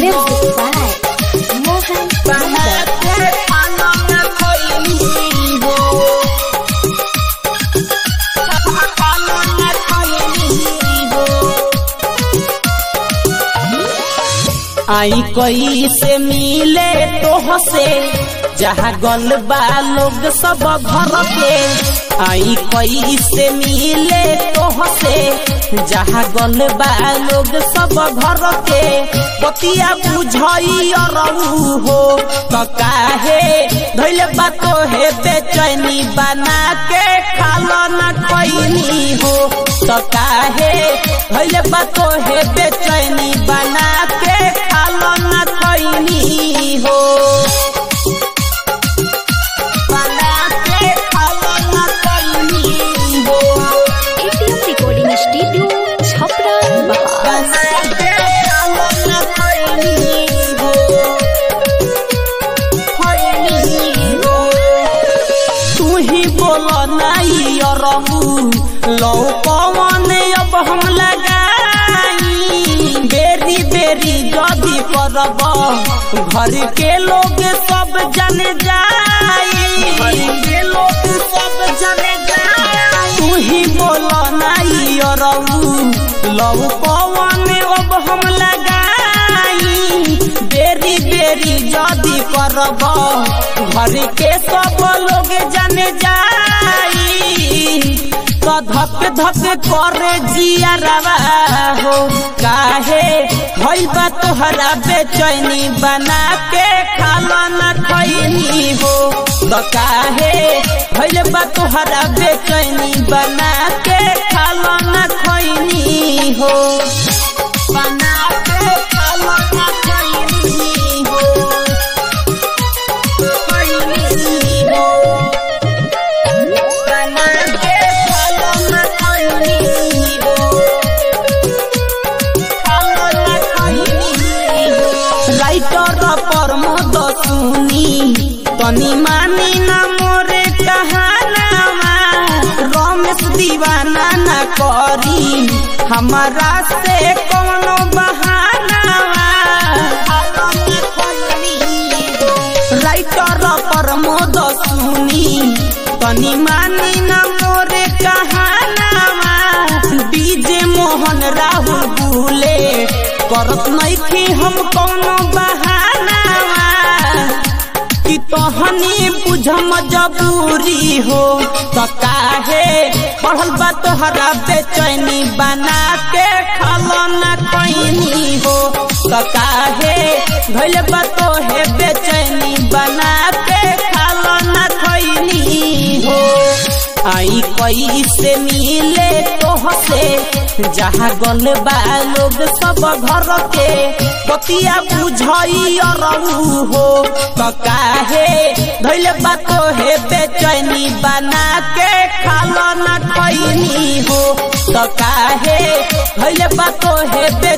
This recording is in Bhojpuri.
Music by Mohan Yadav. आई कई से मिले तोह से जहाँ गल बा लोग सब घर के आई कई से मिले तोह से जहाँ गल बा लोग सब घर के पतिया बुझई रहू हो तो काहे धैले बा तो हे बेचैनी बना के खालो न खैनी हो तो काहे धैले बा तो हे बेचैनी बना के खालो न खैनी हो बना के खालो न खैनी हो ATM Recording Studio, Chhapra, Bahar. बना के खालो न खैनी हो खैनी हो तू ही बोलो नहीं रहू लो पवन अब हम लगाई बेरी बेरी जदी करब घर के लोग सब जन जाई घर के लोग सब जन जाई तू ही बोलो नहीं रहू लो पवन अब हम लगाई बेरी बेरी जदी करब घर के सब लोग जाने जाई तो धक धक करे जिया रवा हो काहे भइल बा तोहरा बेचैनी बना के खाला न खैनी हो तो काहे भइल बा तोहरा बेचैनी बना के खाला न खैनी हो बना के खाला न खैनी हो खैनी हो बना के खाला न खैनी हो खाला न खैनी हो राइटर पर मद सुनी तनी मानी ना मोरे कहानावा रमेश दीवाना ना करी हमारा से कोनो बहानावा राइटर पर मद सुनी तनी मानी ना मोरे कहानावा डीजे मोहन राहुल बुले करत नइखे हम कोनो बहानावा कि तहनी बुझ मजबूरी हो तो काहे पढ़ल बा तोहरा बेचैनी बना के खालो न कैनी हो तो काहे भइल बा तोहे बेचैनी बना के खालो न खैनी हो आई कई से मिले तोह से जहाँ गल बा लोग सब घर के बतिया बुझई रहू हो तो काहे धैले बा तोहे बेचैनी बना के खालो न खैनी हो तो काहे धैले बा तोहे बे